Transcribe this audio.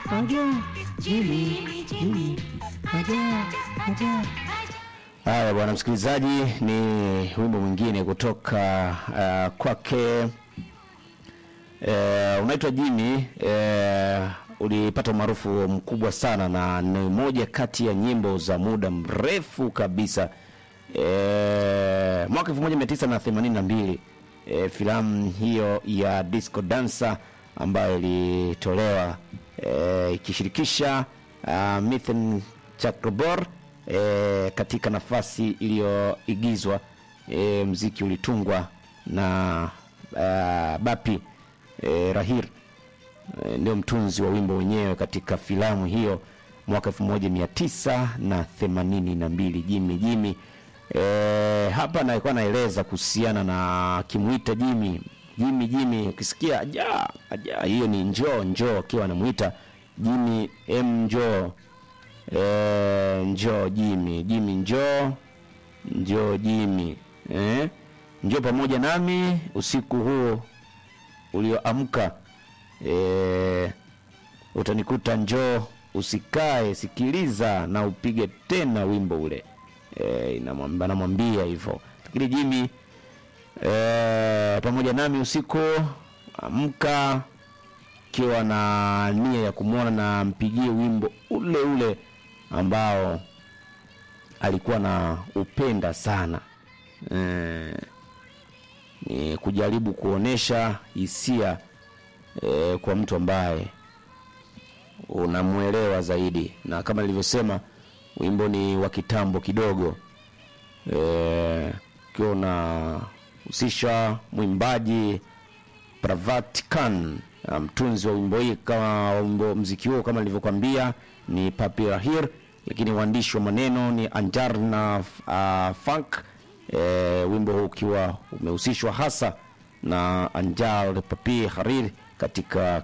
aja Jimmy Jimmy aja aja Haya bwana msikilizaji, ni wimbo mwingine kutoka uh, kwake uh, unaitwa Jimmy uh, ulipata umaarufu mkubwa sana na ni moja kati ya nyimbo za muda mrefu kabisa uh, mwaka 1982 uh, filamu hiyo ya Disco Dancer ambayo ilitolewa uh, ikishirikisha uh, Mithen Chakrabor e, katika nafasi iliyoigizwa e, mziki ulitungwa na uh, Bapi e, Rahir e, ndio mtunzi wa wimbo wenyewe katika filamu hiyo mwaka 1982 Jimmy Jimmy e, hapa nalikuwa naeleza kuhusiana na akimwita Jimmy Jimmy Jimmy ukisikia aja aja hiyo ni njoo njoo akiwa anamuita Jimmy M njoo e, njoo Jimmy Jimmy njoo njoo Jimmy eh? njoo pamoja nami usiku huu ulioamka e, utanikuta njoo usikae sikiliza na upige tena wimbo ule e, inamwambia namwambia hivyo lakini Jimmy e, pamoja nami usiku amka kiwa na nia ya kumwona na mpigie wimbo ule ule ambao alikuwa na upenda sana e, ni kujaribu kuonesha hisia e, kwa mtu ambaye unamwelewa zaidi na kama nilivyosema wimbo ni wa kitambo kidogo e, ukiwa unahusisha mwimbaji Pravat Khan mtunzi um, wa wimbo hii kama wimbo mziki huo kama nilivyokuambia ni Papi Rahir, lakini waandishi wa maneno ni Anjar na uh, Funk. E, wimbo huu ukiwa umehusishwa hasa na Anjar Papi Harir katika